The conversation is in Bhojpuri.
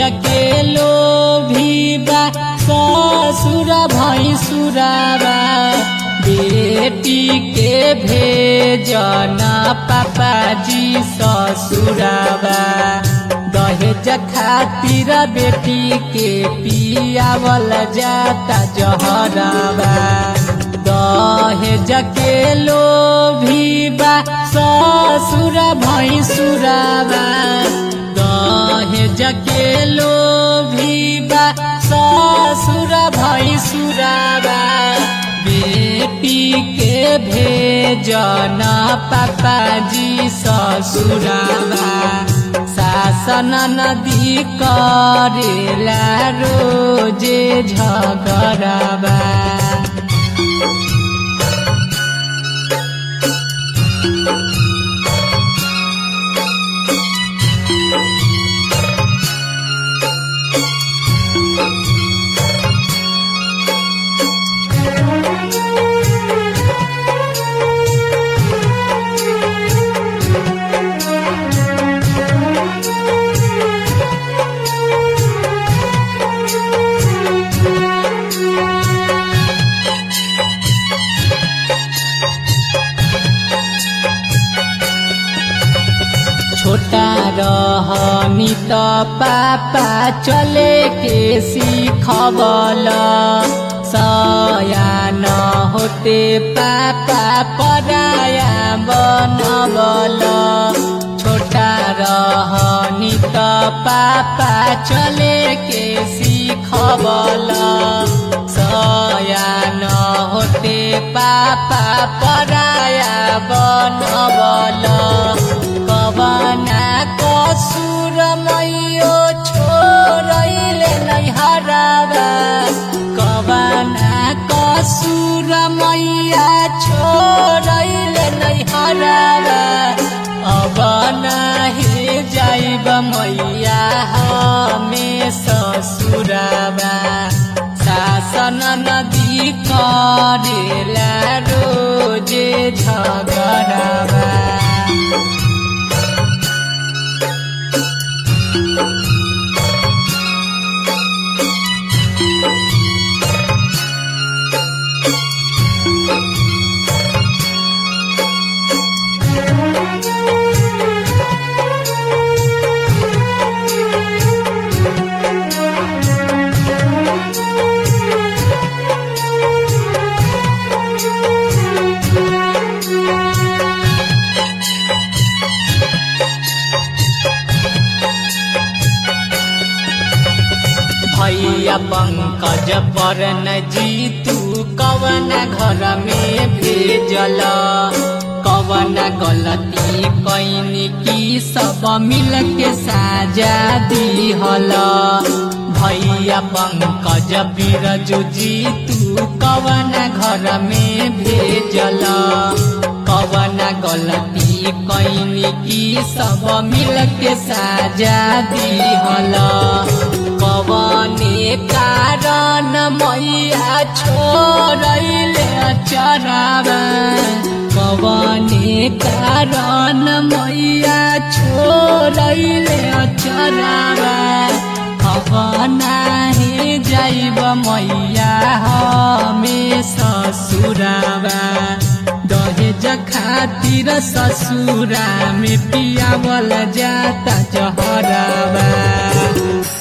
के लोभी बा ससुर भैसुराबा बेटी के भेजना पापाजी ससुराबा दहेज खातिर बेटी के पियावल जाता जहराबा दहेज के लोभी बा ससुर भैसुराबा दहेज के लोभी बा ससुर भैसुराबा बेटी के भेजना पापाजी ससुराबा शासन नदी करेला रोजे झगड़ाबा छोटा रहनी त पापा चले के सिखबल सयान होते पापा पराया बनबल छोटा रहनी त पापा चले के सिखबल सयान होते पापा पराया बनबल कवना कसुर मैयो छोरैले नै हराबा कवना कसुर मैया छोरैले नै हराबा अब नाही जाइब मैया हमे ससुराबा शासन नदी करेला रोजे झगड़ाबा भैया पंकज पर न जीतू कवन घर में भेजल कवन गलती कैनी की सब मिल के साजा दिहल भैया पंकज बिरजू जीतू कवन घर में भेजल कवन गलती कैनी की सब मिल के साजा दिहल कवने कारण मैया छोड़ैले चराबा कवने कारण मैया छोड़ैले चराबा अब नाही जाइब मैया हमे ससुराबा दहेज खातिर ससुरा में पियावल जाता जहराबा